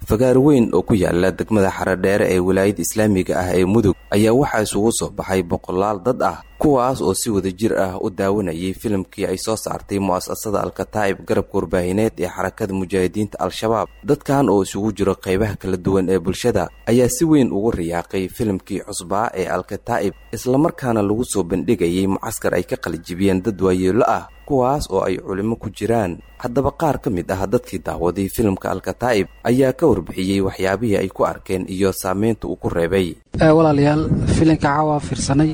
fagaar weyn oo ku yaala degmada xaradheere ee wilaayada islaamiga ah ee mudug ayaa waxaa isugu soo baxay boqolaal dad ah kuwaas oo si wada jir ah u daawanayay filimkii ay soo saartay mu'asasada alkataa'ib garabka warbaahineed ee xarakada mujaahidiinta al-shabaab dadkan oo isugu jiro qaybaha kala duwan ee bulshada ayaa si weyn ugu riyaaqay filimkii cusbaa ee alkataa'ib islamarkaana lagu soo bandhigayay mucaskar ay ka qalijibiyeen dad waayeelo ah kuwaas oo ay culimo ku jiraan haddaba qaar ka mid ah dadkii daawaday filimka alkataa'ib ayaa ka warbixiyey waxyaabihii ay ku arkeen iyo saameynta uu ku reebay walaalayaal filinka caawa fiirsanay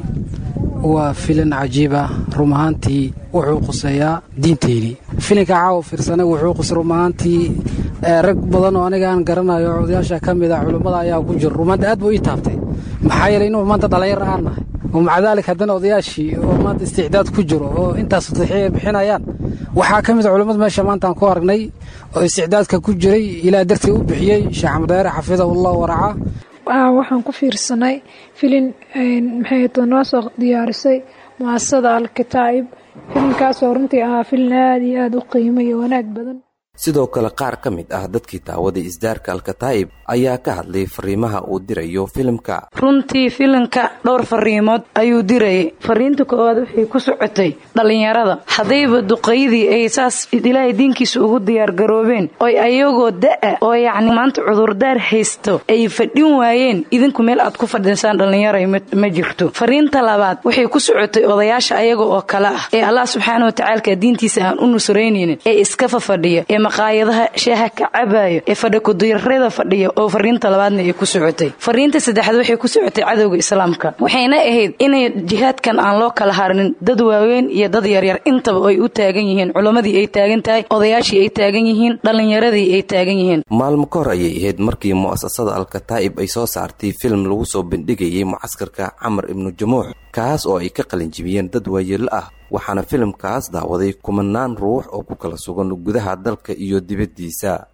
waa filin cajiib ah rum ahaantii wuxuu quseeyaa diinteydii filinka caawa fiirsanay wuxuu qus rum ahaantii rag badan oo aniga aan garanayo odayaasha ka mid a culummada ayaa ku jiro rumaanta aad buu ii taabtay maxaa yeelay inuu maanta dhallinyar aan nahay oo maca daalik haddana odayaashii oo maanta isticdaad ku jiro oo intaas tadxiya bixinayaan waxaa ka mid a culummada meesha maanta aan ku aragnay oo isticdaadka ku jiray ilaa dartii u bixiyey sheekh xamdaare xafidahullah waracaa waxaan ku fiirsanay filin maxayto noo soo diyaarisay mu'asasada alkataa'ib filinkaasoo runtii ahaa filin aada iyo aada u qiimo iyo wanaag badan sidoo kale qaar ka mid ah dadkii daawaday isdaarka alkataa'ib ayaa ka hadlay fariimaha uu dirayo filimka runtii filimka dhowr fariimood ayuu dirayay fariinta koowaad waxay ku socotay dhallinyarada haddayba duqaydii ay saas ilaahay diinkiisa ugu diyaargaroobeen oy ayagoo da'a oo yacni maanta cudurdaar haysto ay fadhin waayeen idinku meel aad ku fadhinsaan dhallinyaray ma jirto fariinta labaad waxay ku socotay odayaasha ayaga oo kale ah ee allah subxaana watacaalka diintiisa aan u nusraynaynin ee iskafa fadhiya ee maqaayadaha shaaha ka cabaayo ee fadhakuduyarada fadhiya oo fariinta labaadna ay ku socotay fariinta saddexaad waxay ku socotay cadowga islaamka waxayna ahayd inay jihaadkan aan loo kala harnin dad waaweyn iyo dad yaryar intaba ay u taagan yihiin culammadii ay taagan tahay odayaashii ay taagan yihiin dhallinyaradii ay taagan yihiin maalmo ka hor ayay ahayd markii mu'asasada alkataa'ib ay soo saartay film lagu soo bandhigayay mucaskarka camar ibnu jamuux kaas oo ay ka qalinjibiyeen dad waayeelo ah waxaana filimkaas daawaday kumanaan ruux oo ku kala sugan gudaha dalka iyo dibaddiisa